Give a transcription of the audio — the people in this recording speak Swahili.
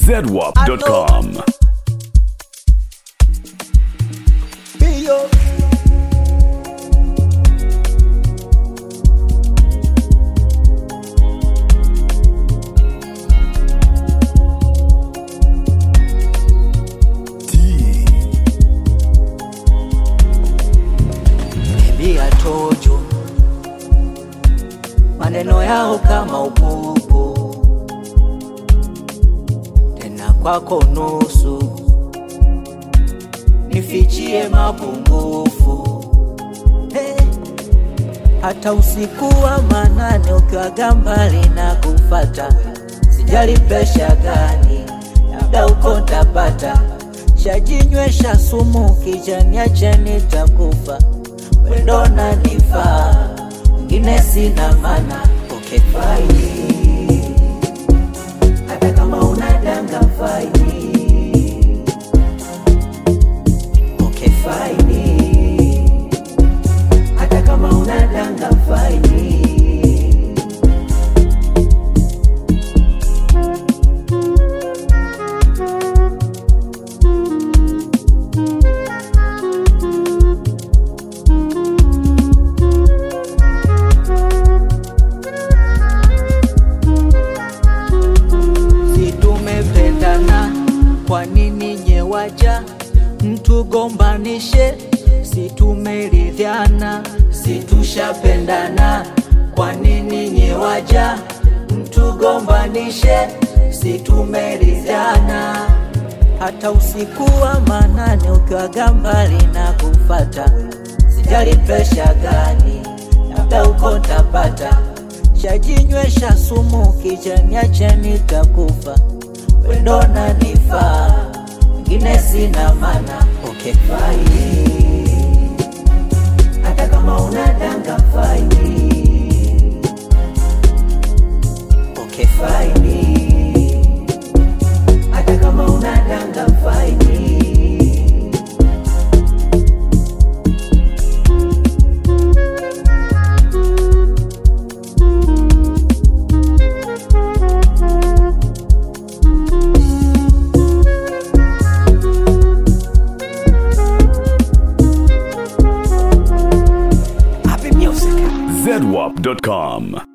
zedwap.com. Bio. Bia tojo maneno yao kama upupu, tena kwako nusu nifichie mapungufu hey. Hata usiku wa manane ukiwaga mbali na kufata, sijali presha gani, labda uko ntapata, shajinywesha sumu kijaniache nitakufa, wendo nanifaa, mwingine sina mana okay, faini hata kama unadanga faini okay, faini hata kama unadanga faini si tumependana, kwa nini nyewaja mtugombanishe? Si tumeridhiana, si tushapendana, kwa nini nyewaja mtugombanishe? Si tumeridhiana, hata usiku wa manane ukiwaga mbali na kufata, sijali presha gani, labda uko ntapata shajinywesha sumu kijaniache nitakufa, wendo nanifaa, mwingine sina mana okay, faini hata kama unadanga faini okay, faini hata kama unadanga faini zedwap.com.